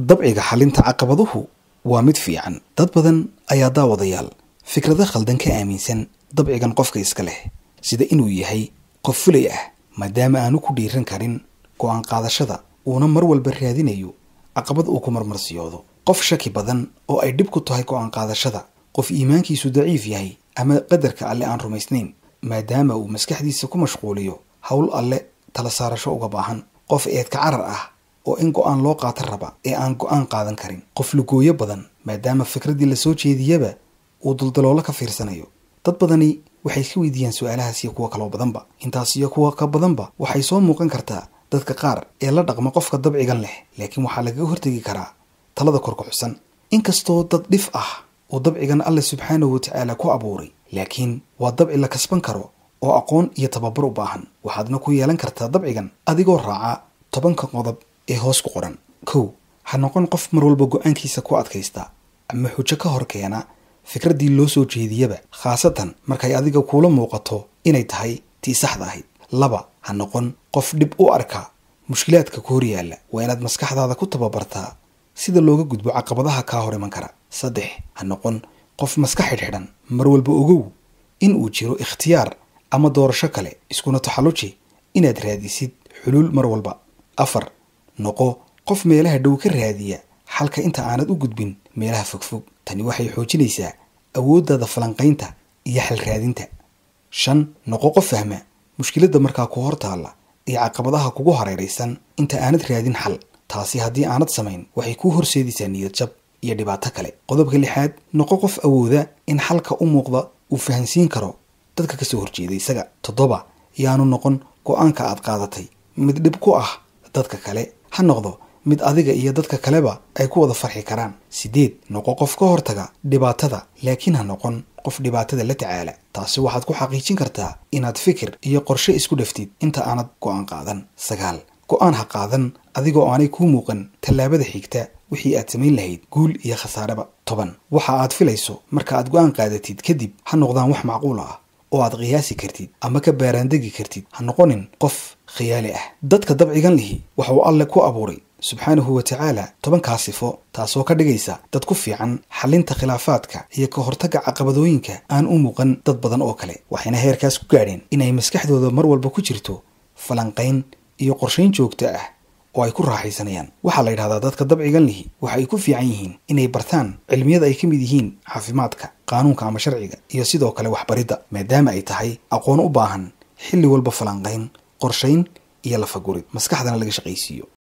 dabciga xalinta caqabaduhu waa mid fiican dad badan ayaa daawadayaal fikrado khaldan ka aaminsan dabcigan qofka iska leh sida inuu yahay qof fulay ah maadaama aanu ku dhiiran karin go-aan qaadashada uuna mar walba raadinayo caqabad uu ku marmarsiyoodo qof shaki badan oo ay dhib ku tahay go-aan qaadashada qof iimaankiisu daciif yahay ama qadarka alle aan rumaysnayn maadaama uu maskaxdiisa ku mashquuliyo howl alle tala saarasho uga baahan qof eedka carar ah oo in go-aan loo qaata raba ee aan go-aan qaadan karin qof lugooyo badan maadaama fikraddii lasoo jeediyaba uu duldaloolo ka fiirsanayo dad badani waxay ka weydiiyaan su-aalahaas iyo kuwa kaloo badanba intaas iyo kuwa ka badanba waxay soo muuqan kartaa dadka qaar ee la dhaqma qofka dabcigan leh laakiin waxaa lagaga hortegi karaa talada korka xusan inkastoo dad dhif ah uu dabcigan alle subxaanahu watacaala ku abuuray laakiin waa dabci la kasban karo oo aqoon iyo tababar u baahan waxaadna ku yeelan kartaa dabcigan adigoo raaca tobanka qodob ee hoos ku qoran kow ha noqon qof mar walba go-aankiisa ku adkaysta ama xujo ka hor keena fikraddii loo soo jeediyaba khaasatan markay adiga kuula muuqato inay tahay tii saxda ahayd laba ha noqon qof dhib u arka mushkilaadka ku hor yaalla waa inaad maskaxdaada ku tababartaa sida looga gudbo caqabadaha kaa hor iman kara saddex ha noqon qof maska xidhxidhan mar walba ogow in uu jiro ikhtiyaar ama doorasho kale iskuna taxalluji inaad raadisid xuluul mar walba afar noqo qof meelaha dhow ka raadiya xalka inta aanad u gudbin meelaha fogfog tani waxay xoojinaysaa awooddaada falanqaynta iyo xal raadinta shan noqo qof fahma mushkiladda markaa ku hor taalla iyo caqabadaha kugu hareeraysan inta aanad raadin xal taasi haddii aanad samayn waxay kuu horseedaysaa niyad jab iyo dhibaato kale qodobka lixaad noqo qof awooda in xalka u muuqda uu fahansiin karo dadka kasoo horjeeda isaga toddoba yaanu noqon go-aanka aad qaadatay mid dhib ku ah dadka kale ha noqdo mid adiga iyo dadka kaleba ay ku wada farxi karaan sideed noqo qof ka hortaga dhibaatada laakiin ha noqon qof dhibaatada la tacaala taasi waxaad ku xaqiijin kartaa inaad fikir iyo qorshe isku dhaftid inta aanad go-aan qaadan sagaal go-aan ha qaadan adigoo aanay kuu muuqan tallaabada xigta wixii aad samayn lahayd guul iyo khasaareba toban waxa aad filayso marka aad go-aan qaadatid kadib ha noqdaan wax macquul ah oo aad qiyaasi kartid ama ka baaraandegi kartid ha noqonin qof khiyaali ah dadka dabcigan lihi waxa uu alle ku abuuray subxaanahu wa tacaala tobankaa sifo taasoo ka dhigaysa dad ku fiican xalinta khilaafaadka iyo ka hortagga caqabadooyinka aan u muuqan dad badan oo kale waxayna heerkaas ku gaadheen inay maskaxdooda mar walba ku jirto falanqayn iyo qorshayn joogto ah oo ay ku raaxaysanayaan waxaa la yidhahdaa dadka dabcigan lihi waxa ay ku fiican yihiin inay bartaan cilmiyada ay ka mid yihiin caafimaadka qaanuunka ama sharciga iyo sidoo kale waxbaridda maadaama ay tahay aqoon u baahan xilli walba falanqayn qorshayn iyo lafagurid maskaxdana laga shaqaysiiyo